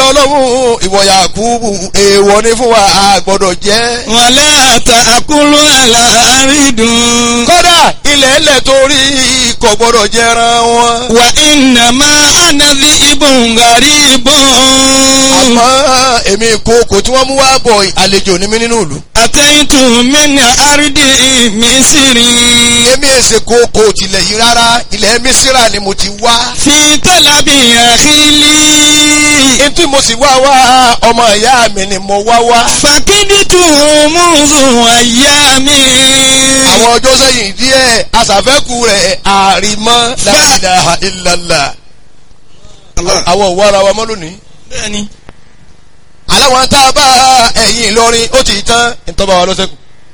ọlọ́run ìwọ Yakubu èèwọ̀ ni fún wa a gbọ́dọ̀ jẹ́. wàlẹ́ àtàkùlù àlàárídùn. kódà ilẹ̀ ẹlẹ̀ torí kò gbọ́dọ̀ jẹran wọn. wà ìnàmá ànàdí ibùn gàrí ibùn. àmọ́ èmi ìkookò tí wọ́n mú wá bọ̀ àlejò ní mí nínú ìlú. àtẹ̀yìntù mẹ́ni àrídì mísírì. èmi èsè kookò tilẹ̀ yìí rárá ilẹ̀ mísírà ni mo ti wá. fi tọ́lábì àkílì. ntí mo sì wá wá ọmọ ìyá mi ni mo wá wá. fàkídìtù mùsùn àyà mi. àwọn ọjọ́ sẹ́yìn díẹ̀ aṣàfẹ́kù rẹ̀ àrìmọ́ la ilaha illallah. àwọn òwò ara wa mọ́ lónìí. bẹ́ẹ̀ni. aláwọn tá a bá ẹ̀yìn Ìlọrin ó ti tán ìtọ́ba wa lọ́sẹ̀kù.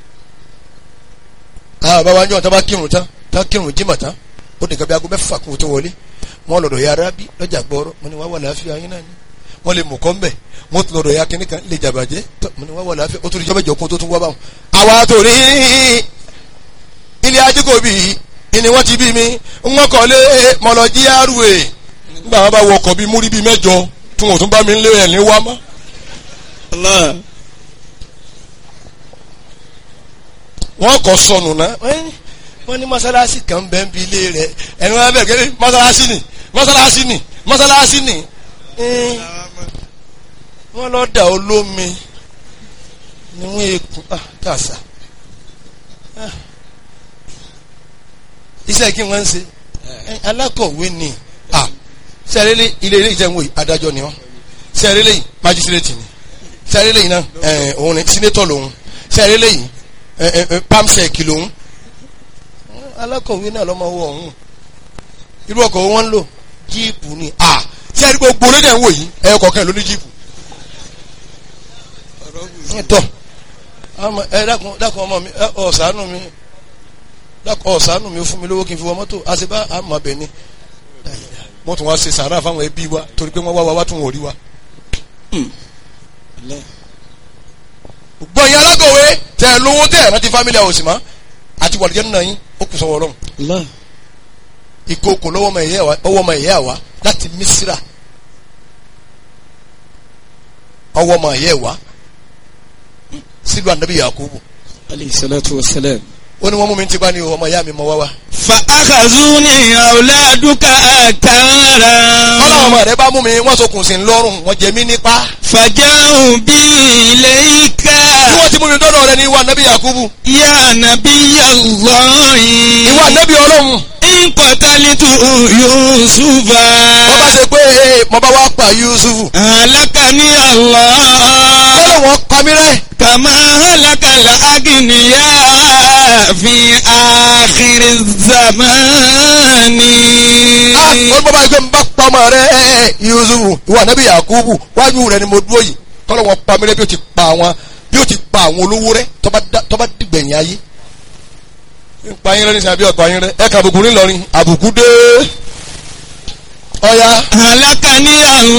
àwọn bàbá wa ń jọ tán bá kírun tán tán kírun jímọ̀ tán ó nìkan bí aago mẹ́fà kún tó wọlé wọn lọ́dọ̀ ya arábí lọ́jà gbọ́rọ́ mo ní wá wà láàfin ayé náà ni wọ́n lè mú kọ́ ń bẹ̀ wọ́n tún lọ́dọ̀ ya kínní kan lè jàbàjẹ́ tọ́ mo ní wá wà láàfin ó tún di jọ́bẹ̀jọ kún tó tún wá báwọn. àwa tó rí ilé ajíkòbí ni wọ́n ti bí mi wọ́n kọ́ lé mọ̀lọ́jí àrùwé nígbà wọn bá wọ ọkọ̀ bíi múrí bíi mẹ́jọ tí wọn ò tún bá mi lé ẹ̀ ní wá mọ́. wọ́n kọ́ sọnù náà wọ́n ní mọ́sálásí kan bẹ́ẹ̀ ń bi ilé rẹ̀ ẹni wọ́n bẹ̀rẹ̀ kẹ́lẹ́ mọ́sálásí ni mọ́sálásí ni mọ́sálásí ni Ẹ́n, wọ́n lọ dà olómi ni wọ́n ekun ah kàṣà Ah. iṣẹ́ kí wọ́n ń ṣe Ẹ́n, alákọ̀wé ni ah sẹ́rẹ́lẹ́ ilé ilé ìjẹun wòye adájọ́ ni wọ́n sẹ́rẹ́lẹ́ yìí májísírètì ni sẹ́rẹ́lẹ́ yìí náà ẹ̀ òun ni sínétọ̀ lòun sẹ́rẹ́lẹ́ yìí ẹ̀ ẹ̀ pamsec lòun alákọ̀wé náà lọ́mọ owó ọ̀hún irú ọkọ̀ wọn ń lò jíìpù ni à tí a rí gbogbo lédè ń wò yìí ẹ̀yọ kọ̀ọ̀kan ló ní jíìpù. tọ́ àmọ́ ẹ dákun dákun ọmọ mi ẹ ọ̀sánù mi dákun ọ̀sánù mi fún mi lówó kí n fi wọ mọ́tò àṣebá àmọ́ bẹ̀ ni wọ́n tún wá ṣe sàárà fáwọn ẹbí wa torí pé wọ́n wá wa wá tún wọ́n rí wa. gbọ́ yín alákọ̀wé tẹ̀ ẹ lówó tẹ̀ ẹ rántí fámílì àwòsì mọ́ àti wàlúùjẹ́ nínú yín ó kù sọ́wọ́ ọlọ́run ìkookò lọ́wọ́ ọmọ ìyá wa ọwọ́ ọmọ ìyá wa láti Mísírà ọwọ́ ọmọ ìyá wa sílùú ànábì Yakubu alayhi salatu wa salam. ó ní wọ́n mú mi ti bá ní ọmọ ìyá mi mọ wá wá. fa akhazuni awladuka akara. ọlọ́wọ́ ọmọ rẹ bá mú mi wọ́n sokùn sí lọ́rùn wọ́n jẹ mí nípa. fàjáhùn bí ilayka. bí wọ́n ti mú mi dọ́dọ̀ rẹ ní ìwà ànábì Yakubu ya nabiyallahi. ìwà ànábì ọlọ́run in qatalitu yusufa. wọ́n bá ṣe pé ee, mo bá wá pa Yusufu halakani Allah. ọlọ́wọ́n kọ́ mi rẹ́ kama halakal agniya fi akhiri zamani. ó bá bá gbé mi bá pa ọmọ rẹ Yusufu ìwà ànábì Yakubu wájú rẹ ni mo dúró yìí kọ́lọ́wọ́n pa mi rẹ́ bí ó ti pa àwọn bí ó ti pa àwọn olówó rẹ tó bá dá- tó bá dìgbẹ̀yìn ayé pa yín rẹ ní sàbí ọ̀pá yín rẹ ẹ kà àbùkù ńlọrin àbùkù dé ọ̀ya. halakani Allah.